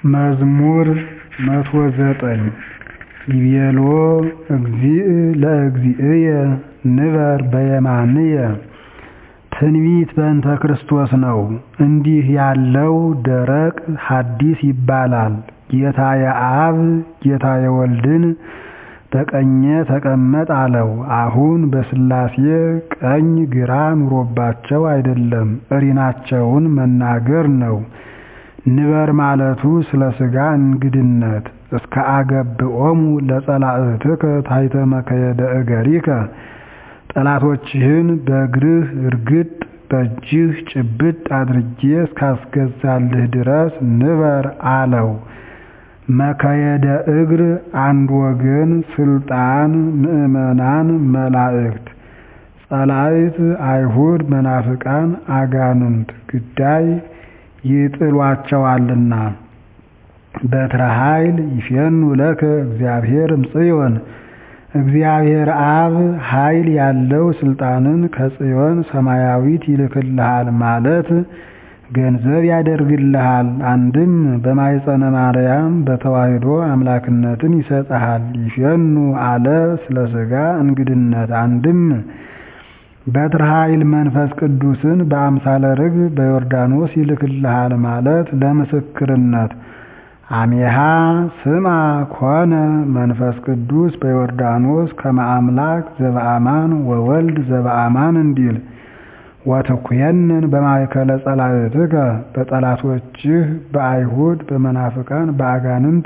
መዝሙር መቶ ዘጠኝ ይቤሎ እግዚእ ለእግዚእየ ንበር በየማንየ ትንቢት በእንተ ክርስቶስ ነው። እንዲህ ያለው ደረቅ ሐዲስ ይባላል። ጌታየ አብ ጌታየ ወልድን በቀኜ ተቀመጥ አለው። አሁን በሥላሴ ቀኝ ግራ ኑሮባቸው አይደለም እሪናቸውን መናገር ነው። ንበር ማለቱ ስለ ሥጋ እንግድነት እስከ አገብኦሙ ለጸላእትከ ታሕተ መከየደ እገሪከ ጠላቶችህን በእግርህ እርግጥ በእጅህ ጭብጥ አድርጌ እስካስገዛልህ ድረስ ንበር አለው። መከየደ እግር አንድ ወገን ስልጣን ምዕመናን መላእክት ጸላእት አይሁድ መናፍቃን አጋንንት ግዳይ ይጥሏቸዋልና በትረ ኃይል ይፌኑ ለከ እግዚአብሔር እምጽዮን እግዚአብሔር አብ ኃይል ያለው ስልጣንን ከጽዮን ሰማያዊት ይልክልሃል ማለት ገንዘብ ያደርግልሃል። አንድም በማኅፀነ ማርያም በተዋሕዶ አምላክነትን ይሰጥሃል። ይፌኑ አለ ስለ ሥጋ እንግድነት አንድም በትረ ኃይል መንፈስ ቅዱስን በአምሳለ ርግብ በዮርዳኖስ ይልክልሃል ማለት ለምስክርነት አሜሃ ስማ ኮነ መንፈስ ቅዱስ በዮርዳኖስ ከመ አምላክ ዘበአማን ወወልድ ዘበአማን እንዲል ወትኩየንን በማእከለ ጸላእትከ በጠላቶችህ በአይሁድ በመናፍቃን በአጋንንት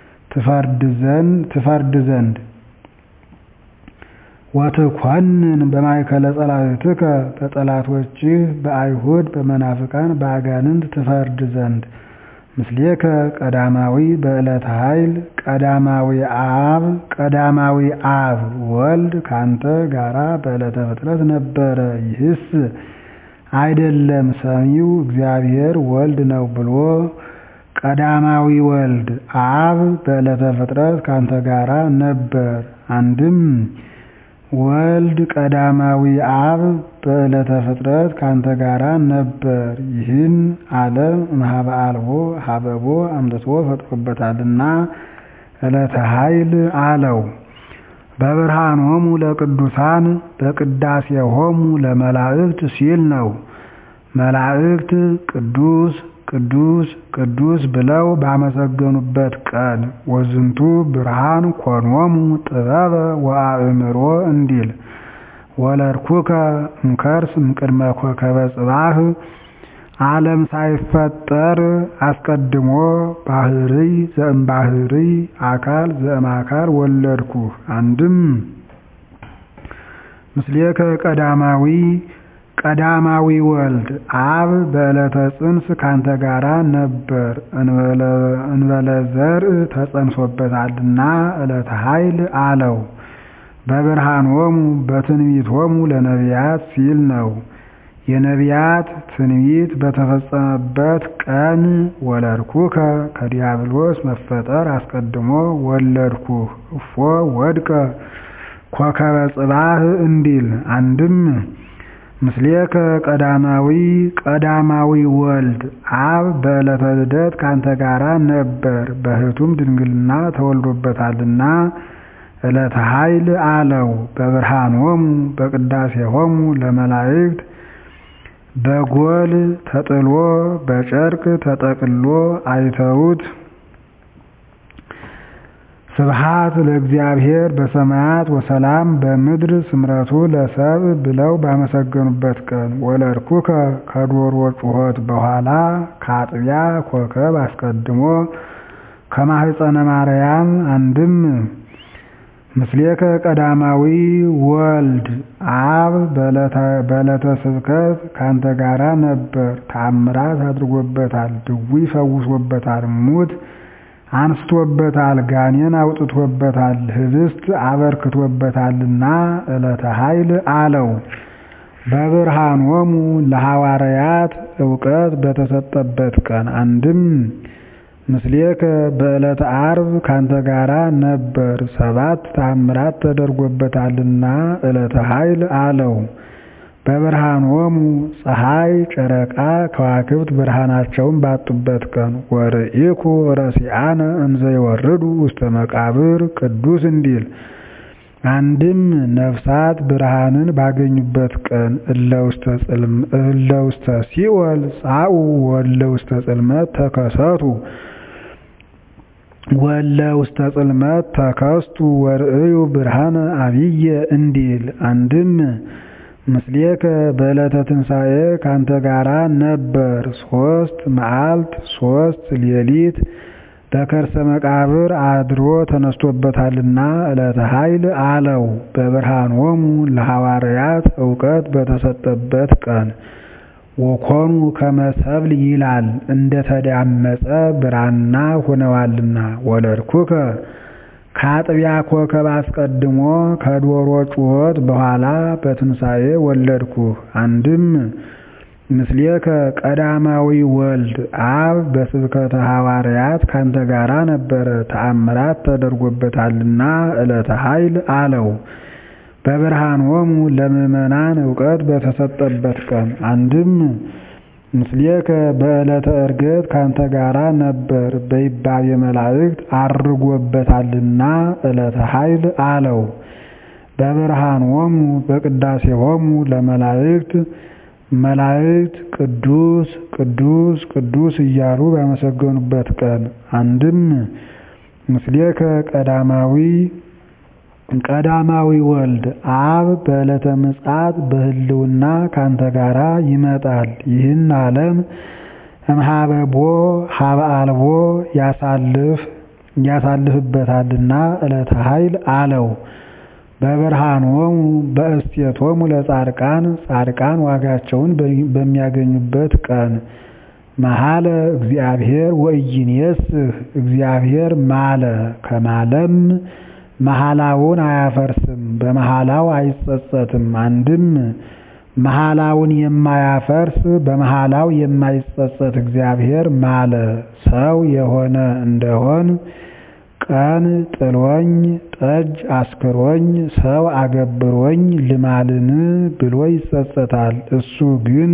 ትፈርድ ዘንድ ወትኮንን በማእከለ ጸላእትከ በጠላቶችህ በአይሁድ በመናፍቃን በአጋንንት ትፈርድ ዘንድ ምስሌከ ቀዳማዊ በዕለተ ኃይል ቀዳማዊ አብ ቀዳማዊ አብ ወልድ ካንተ ጋራ በዕለተ ፍጥረት ነበረ። ይህስ አይደለም ሰሚው እግዚአብሔር ወልድ ነው ብሎ ቀዳማዊ ወልድ አብ በዕለተ ፍጥረት ካንተ ጋራ ነበር። አንድም ወልድ ቀዳማዊ አብ በዕለተ ፍጥረት ካንተ ጋራ ነበር። ይህን ዓለም እምኀበ አልቦ ሀበቦ አምጥቶ ፈጥሮበታልና ዕለተ ኃይል አለው። በብርሃኖሙ ለቅዱሳን በቅዳሴሆሙ ለመላእክት ሲል ነው። መላእክት ቅዱስ ቅዱስ ቅዱስ ብለው ባመሰገኑበት ቀን ወዝንቱ ብርሃን ኮኖሙ ጥበበ ወአእምሮ እንዲል ወለድኩከ እምከርስ እምቅድመ ኮከበ ጽባህ ዓለም ሳይፈጠር አስቀድሞ ባህርይ ዘእምባህርይ አካል ዘእምአካል ወለድኩህ። አንድም ምስሌከ ቀዳማዊ ቀዳማዊ ወልድ አብ በዕለተ ጽንስ ካንተ ጋራ ነበር። እንበለ ዘርእ ተጸንሶበታልና ዕለተ ኃይል አለው። በብርሃኖሙ በትንቢቶሙ ለነቢያት ሲል ነው። የነቢያት ትንቢት በተፈጸመበት ቀን ወለድኩከ ከዲያብሎስ መፈጠር አስቀድሞ ወለድኩህ እፎ ወድቀ ኮከበ ጽባህ እንዲል አንድም ምስሌከ ቀዳማዊ ቀዳማዊ ወልድ አብ በዕለተ ልደት ካንተ ጋራ ነበር። በሕቱም ድንግልና ተወልዶበታልና ዕለተ ኃይል አለው። በብርሃኖሙ በቅዳሴሆሙ ለመላእክት በጎል ተጥሎ በጨርቅ ተጠቅሎ አይተውት ስብሃት ለእግዚአብሔር በሰማያት ወሰላም በምድር ስምረቱ ለሰብእ ብለው ባመሰገኑበት ቀን ወለድኩከ ከዶሮ ጩኸት በኋላ ከአጥቢያ ኮከብ አስቀድሞ ከማኅፀነ ማርያም አንድም ምስሌከ ቀዳማዊ ወልድ አብ በዕለተ ስብከት ካንተ ጋራ ነበር። ተአምራት አድርጎበታል፣ ድውይ ፈውሶበታል፣ ሙት አንስቶበታል፣ ጋኔን አውጥቶበታል፣ ህብስት አበርክቶበታልና ዕለተ ኃይል አለው። በብርሃኖሙ ለሐዋርያት ዕውቀት በተሰጠበት ቀን አንድም ምስሌከ በዕለተ ዓርብ ካንተ ጋራ ነበር። ሰባት ተአምራት ተደርጎበታልና ዕለተ ኃይል አለው። በብርሃኖሙ ፀሐይ፣ ጨረቃ፣ ከዋክብት ብርሃናቸውን ባጡበት ቀን ወርኢኩ ረሲአነ እንዘ ይወርዱ ውስተ መቃብር ቅዱስ እንዲል አንድም ነፍሳት ብርሃንን ባገኙበት ቀን እለ ውስተ ሲኦል ጻኡ ወለ ውስተ ጽልመት ተከሰቱ ወለ ውስተ ጽልመት ተከስቱ ወርእዩ ብርሃነ አብየ እንዲል አንድም ምስሌከ በዕለተ ትንሣኤ ካንተ ጋራ ነበር ሶስት መዓልት ሶስት ሌሊት በከርሰ መቃብር አድሮ ተነስቶበታልና ዕለተ ኃይል አለው። በብርሃኖሙ ለሐዋርያት እውቀት በተሰጠበት ቀን ወኮኑ ከመሰብል ይላል እንደተዳመጸ ብራና ሆነዋልና ወለድኩከ ከአጥቢያ ኮከብ አስቀድሞ ከዶሮ ጩኸት በኋላ በትንሣኤ ወለድኩህ። አንድም ምስሌከ ቀዳማዊ ወልድ አብ በስብከተ ሐዋርያት ካንተ ጋራ ነበረ ተአምራት ተደርጎበታልና ዕለተ ኃይል አለው። በብርሃኖሙ ለምእመናን እውቀት በተሰጠበት ቀን አንድም ምስሌከ በዕለተ ዕርገት ካንተ ጋራ ነበር በይባቤ መላእክት አርጎበታልና ዕለተ ኃይል አለው። በብርሃኖሙ በቅዳሴሆሙ ለመላእክት መላእክት ቅዱስ ቅዱስ ቅዱስ እያሉ ባመሰገኑበት ቀን አንድም ምስሌከ ቀዳማዊ ቀዳማዊ ወልድ አብ በዕለተ ምጽአት በህልውና ካንተ ጋራ ይመጣል። ይህን ዓለም እምኀበቦ ኀበ አልቦ ያሳልፍ ያሳልፍበታልና ዕለተ ኃይል አለው። በብርሃኖሙ በእስቴቶሙ ለጻድቃን ጻድቃን ዋጋቸውን በሚያገኙበት ቀን መሐለ እግዚአብሔር ወኢይኔስህ እግዚአብሔር ማለ ከማለም መሐላውን አያፈርስም በመሐላው አይጸጸትም። አንድም መሐላውን የማያፈርስ በመሐላው የማይጸጸት እግዚአብሔር ማለ ሰው የሆነ እንደሆን ቀን ጥሎኝ ጠጅ አስክሮኝ ሰው አገብሮኝ ልማልን ብሎ ይጸጸታል። እሱ ግን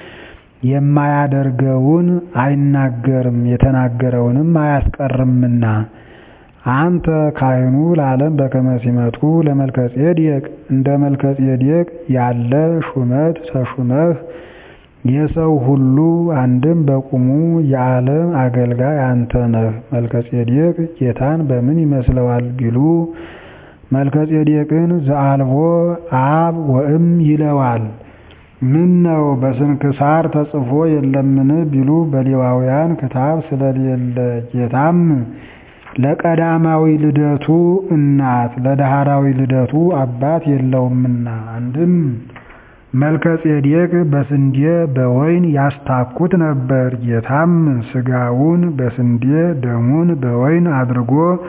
የማያደርገውን አይናገርም የተናገረውንም አያስቀርምና አንተ ካህኑ ለዓለም በከመ ሲመቱ ለመልከጼዴቅ እንደ መልከጼዴቅ ያለ ሹመት ተሹመህ የሰው ሁሉ አንድም በቁሙ የዓለም አገልጋይ አንተ ነህ። መልከጼዴቅ ጌታን በምን ይመስለዋል ቢሉ መልከጼዴቅን ዘአልቦ አብ ወእም ይለዋል። ምን ነው በስንክሳር ተጽፎ የለምን ቢሉ በሌዋውያን ክታብ ስለሌለ ጌታም ለቀዳማዊ ልደቱ እናት ለዳህራዊ ልደቱ አባት የለውምና አንድም መልከጼዴቅ በስንዴ በወይን ያስታኩት ነበር። ጌታም ስጋውን በስንዴ ደሙን በወይን አድርጎ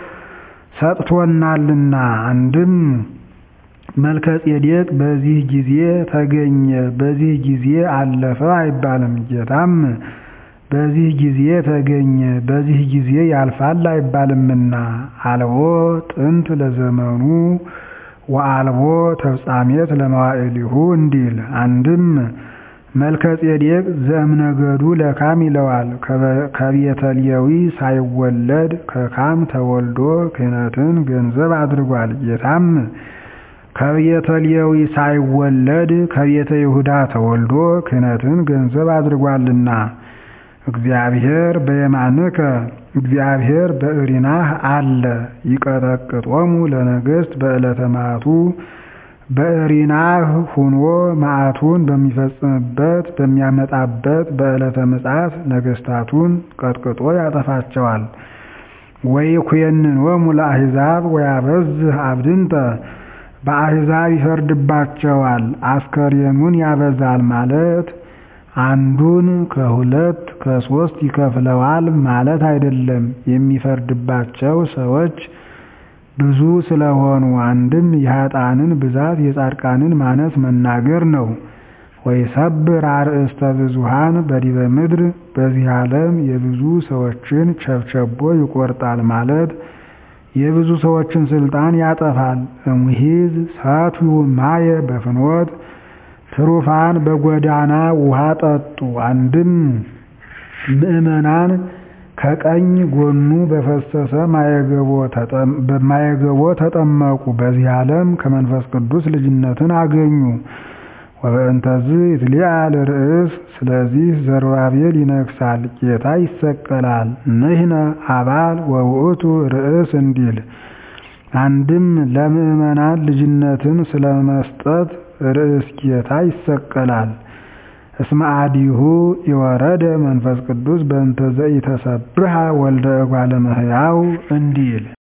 ሰጥቶናልና አንድም መልከጼዴቅ በዚህ ጊዜ ተገኘ በዚህ ጊዜ አለፈ አይባልም። ጌታም በዚህ ጊዜ ተገኘ በዚህ ጊዜ ያልፋል አይባልምና አልቦ ጥንት ለዘመኑ ወአልቦ ተፍጻሜት ለመዋዕሊሁ እንዲል አንድም መልከጼዴቅ ዘእምነገዱ ለካም ይለዋል። ከቤተ ሌዊ ሳይወለድ ከካም ተወልዶ ክህነትን ገንዘብ አድርጓል። ጌታም ከቤተ ሌዊ ሳይወለድ ከቤተ ይሁዳ ተወልዶ ክህነትን ገንዘብ አድርጓልና እግዚአብሔር በየማንከ እግዚአብሔር በእሪናህ አለ ይቀጠቅጦሙ ለነገሥት በዕለተ መዓቱ በእሪናህ ሁኖ መዓቱን በሚፈጽምበት በሚያመጣበት በዕለተ ምጽአት ነገሥታቱን ቀጥቅጦ ያጠፋቸዋል። ወይኩየንኖሙ ለአሕዛብ ወያበዝህ አብድንተ በአሕዛብ ይፈርድባቸዋል አስከሬኑን ያበዛል ማለት አንዱን ከሁለት ከሶስት ይከፍለዋል ማለት አይደለም። የሚፈርድባቸው ሰዎች ብዙ ስለሆኑ አንድም የኃጥአንን ብዛት የጻድቃንን ማነስ መናገር ነው። ወይሰብር አርእስተ ብዙኃን በዲበ ምድር በዚህ ዓለም የብዙ ሰዎችን ቸብቸቦ ይቆርጣል ማለት የብዙ ሰዎችን ስልጣን ያጠፋል። እምሂዝ ሰትዩ ማየ በፍኖት ትሩፋን በጎዳና ውሃ ጠጡ። አንድም ምዕመናን ከቀኝ ጎኑ በፈሰሰ ማየገቦ ተጠመቁ። በዚህ ዓለም ከመንፈስ ቅዱስ ልጅነትን አገኙ። ወበእንተዝ ይትሊዓል ርእስ ስለዚህ ዘሩባቤል ይነግሣል፣ ጌታ ይሰቀላል። ንሕነ አባል ወውእቱ ርእስ እንዲል አንድም ለምዕመናን ልጅነትን ስለመስጠት ርእስ ጌታ ይሰቀላል። እስመ አዲሁ ይወረደ መንፈስ ቅዱስ በእንተ ዘኢተሰብሐ ወልደ እጓለ እመሕያው እንዲል